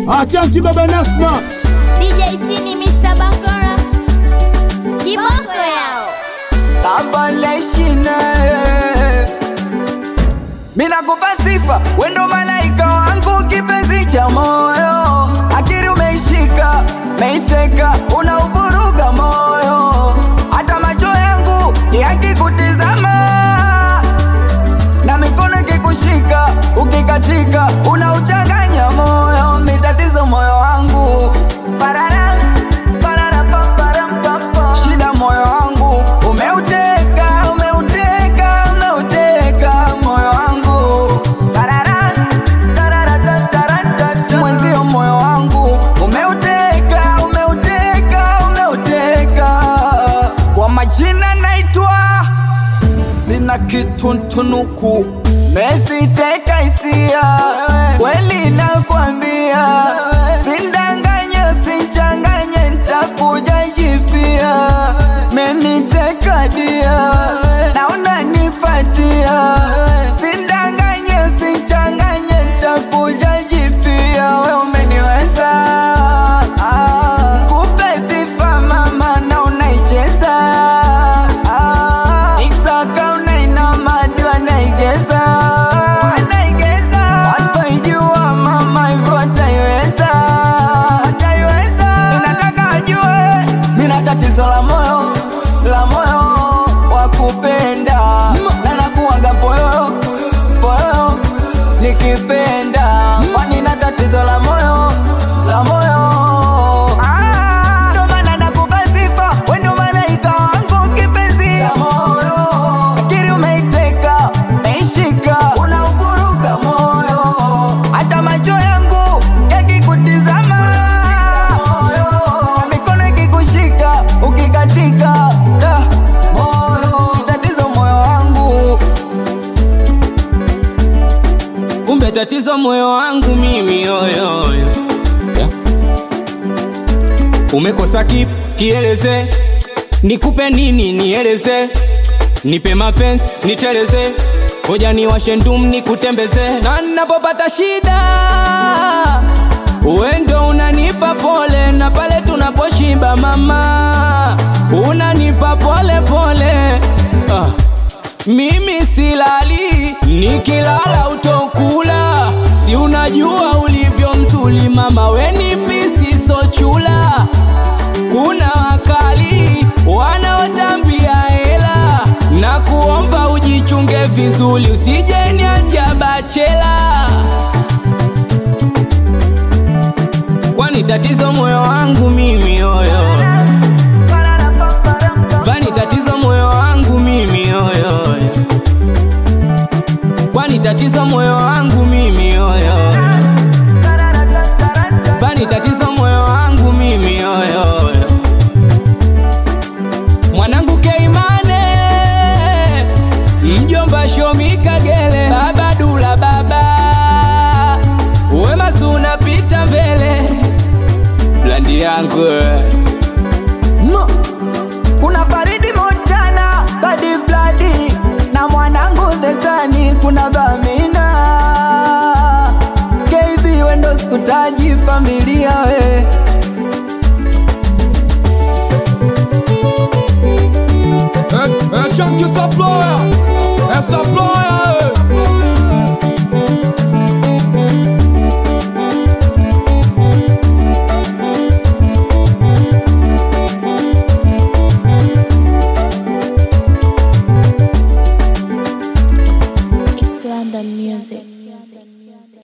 Achanti baba Nasma. DJ Tini Mr. Bakora Kiboko yao Abaleshine Mina kupa sifa wendo malaika wangu kipenzi cha moyo akiri umeishika meiteka unauvuruga moyo hata macho yangu yakikutizama na mikono ikikushika ukikatika unauchanganya moyo mitatizo moyo wangu Parara, parara, pam, param, pam, pam. shida moyo wangu umeuteka umeuteka umeuteka moyo wangu Parara, tarara, ta, tara, ta, ta. mwenzio moyo wangu umeuteka umeuteka umeuteka kwa majina naitwa sina kituntunuku mesiteka hisia kweli nakwambia sindanganye sinchanganye ntakuja jifia meniteka dia na unanipatia sindanganye sinchanganye ntakuja jifia we umeniweza ah, kupe sifa mama na unaicheza ah, Isaka unainama ndio anaigeza anaigeza wasoijua mama hivyo ataiweza ataiweza ninataka ajue nina tatizo la moyo la moyo wa kupenda na nakuwaga poyo poyo nikipenda kwani na tatizo la moyo la moyo Ah, ndo maana nakupa sifa we ndo malaika wangu kipenzi cha moyo akiri umeiteka meishika unauvuruga moyo hata macho yangu yakikutizama na mikono ikikushika ukikatika da, moyo tatizo moyo wangu kumbe tatizo moyo wangu mimi yoyoyo yeah. umekosa ki, kieleze nikupe nini nieleze nipe mapenzi niteleze koja niwashe ndum nikutembeze na napopata shida uendo unanipa pole na pale tunaposhiba mama unanipa pole pole ah. Mimi silali, nikilala utokula. Si unajua ulivyo mzuri mama, weni pisi sochula. Kuna wakali wanaotambia hela, na kuomba ujichunge vizuri, usije niacha bachela. Kwani tatizo moyo wangu mimi yoyo, vani tatizo moyo wangu mimi yoyo kwani tatizo moyo wangu mimi yoyo kwani tatizo moyo wangu mimi yoyo mwanangu Keimane mjomba Shomi Kagele baba Dula baba wema unapita mbele blandi yangu Ma, kuna Faridi Montana, Badi Bladi na mwanangu Thesani, kuna Bamina KB wendo sikutaji familia we É, é Chunky Saploya. É Saploya.